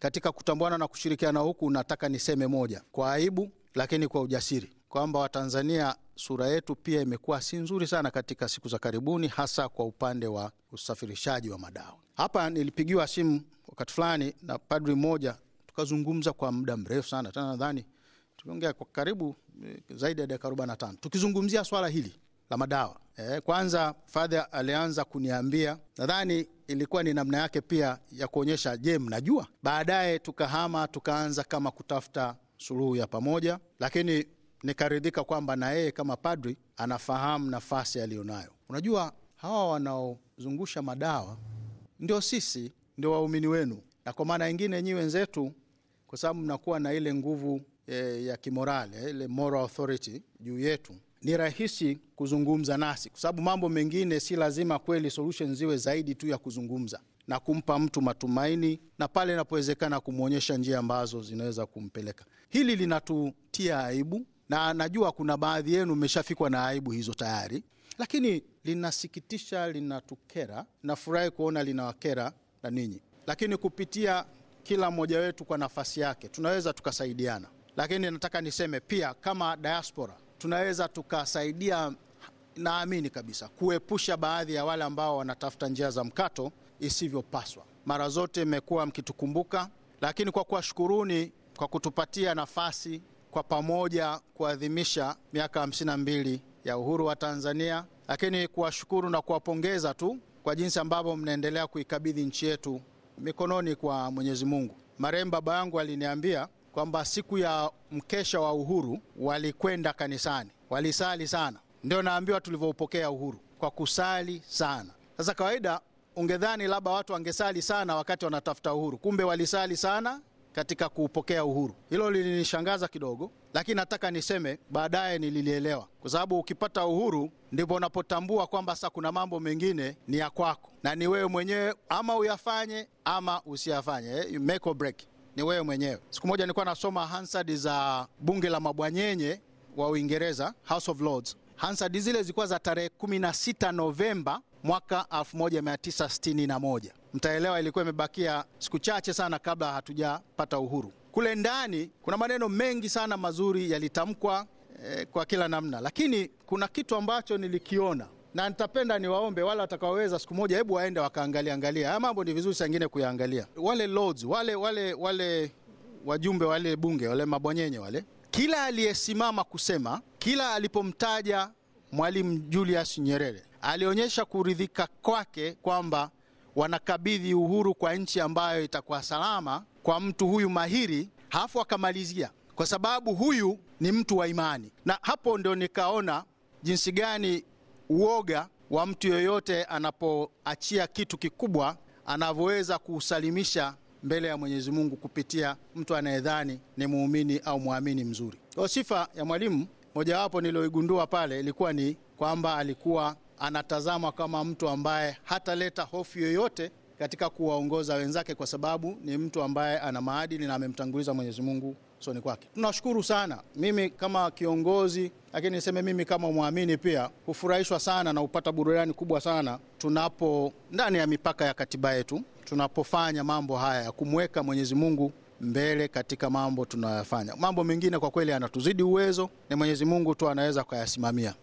katika kutambuana na kushirikiana huku, nataka niseme moja kwa aibu, lakini kwa ujasiri kwamba Watanzania sura yetu pia imekuwa si nzuri sana katika siku za karibuni, hasa kwa upande wa usafirishaji wa madawa. Hapa nilipigiwa simu wakati fulani na padri mmoja, tukazungumza kwa muda mrefu sana, tena nadhani tuliongea kwa karibu zaidi ya dakika 45 tukizungumzia swala hili la madawa. E, kwanza Father alianza kuniambia, nadhani ilikuwa ni namna yake pia ya kuonyesha, je, mnajua. Baadaye tukahama tukaanza kama kutafuta suluhu ya pamoja, lakini nikaridhika kwamba na yeye kama padri anafahamu nafasi aliyonayo. Unajua, hawa wanaozungusha madawa ndio sisi, ndio waumini wenu, na kwa maana ingine nyi wenzetu, kwa sababu mnakuwa na ile nguvu e, ya kimorale, ile moral authority juu yetu ni rahisi kuzungumza nasi, kwa sababu mambo mengine si lazima kweli solution ziwe zaidi tu ya kuzungumza na kumpa mtu matumaini, na pale inapowezekana kumwonyesha njia ambazo zinaweza kumpeleka. Hili linatutia aibu, na najua kuna baadhi yenu mmeshafikwa na aibu hizo tayari, lakini linasikitisha, linatukera. Nafurahi kuona linawakera na ninyi, lakini kupitia kila mmoja wetu kwa nafasi yake tunaweza tukasaidiana. Lakini nataka niseme pia kama diaspora tunaweza tukasaidia, naamini kabisa, kuepusha baadhi ya wale ambao wanatafuta njia za mkato isivyopaswa. Mara zote mmekuwa mkitukumbuka, lakini kwa kuwashukuruni kwa kutupatia nafasi kwa pamoja kuadhimisha miaka hamsini na mbili ya uhuru wa Tanzania, lakini kuwashukuru na kuwapongeza tu kwa jinsi ambavyo mnaendelea kuikabidhi nchi yetu mikononi kwa Mwenyezi Mungu. Marehemu baba yangu aliniambia kwamba siku ya mkesha wa uhuru walikwenda kanisani, walisali sana. Ndio naambiwa tulivyoupokea uhuru kwa kusali sana. Sasa kawaida ungedhani labda watu wangesali sana wakati wanatafuta uhuru, kumbe walisali sana katika kuupokea uhuru. Hilo lilinishangaza kidogo, lakini nataka niseme baadaye nililielewa, kwa sababu ukipata uhuru ndipo unapotambua kwamba sasa kuna mambo mengine ni ya kwako na ni wewe mwenyewe, ama uyafanye ama usiyafanye, eh, make or break ni wewe mwenyewe. Siku moja nilikuwa nasoma Hansard za bunge la mabwanyenye wa Uingereza, House of Lords. Hansard zile zilikuwa za tarehe 16 Novemba mwaka 1961. Mtaelewa ilikuwa imebakia siku chache sana kabla hatujapata uhuru. Kule ndani kuna maneno mengi sana mazuri yalitamkwa eh, kwa kila namna, lakini kuna kitu ambacho nilikiona na nitapenda niwaombe wale watakaoweza siku moja, hebu waende wakaangalia angalia haya mambo. Ni vizuri saa ingine kuyaangalia. Wale lords wale wale wale wajumbe wale bunge wale mabwanyenye wale, kila aliyesimama kusema, kila alipomtaja Mwalimu Julius Nyerere alionyesha kuridhika kwake kwamba wanakabidhi uhuru kwa nchi ambayo itakuwa salama kwa mtu huyu mahiri, halafu akamalizia kwa sababu huyu ni mtu wa imani, na hapo ndio nikaona jinsi gani uoga wa mtu yoyote anapoachia kitu kikubwa anavyoweza kuusalimisha mbele ya Mwenyezi Mungu kupitia mtu anayedhani ni muumini au mwamini mzuri. Kwa sifa ya Mwalimu, mojawapo niliyoigundua pale ilikuwa ni kwamba alikuwa anatazamwa kama mtu ambaye hataleta hofu yoyote katika kuwaongoza wenzake, kwa sababu ni mtu ambaye ana maadili na amemtanguliza Mwenyezi Mungu soni kwake. Tunashukuru sana. Mimi kama kiongozi, lakini niseme mimi kama mwamini pia hufurahishwa sana na hupata burudani kubwa sana tunapo ndani ya mipaka ya katiba yetu tunapofanya mambo haya ya kumweka Mwenyezi Mungu mbele katika mambo tunayoyafanya. Mambo mengine kwa kweli yanatuzidi uwezo, ni Mwenyezi Mungu tu anaweza kuyasimamia.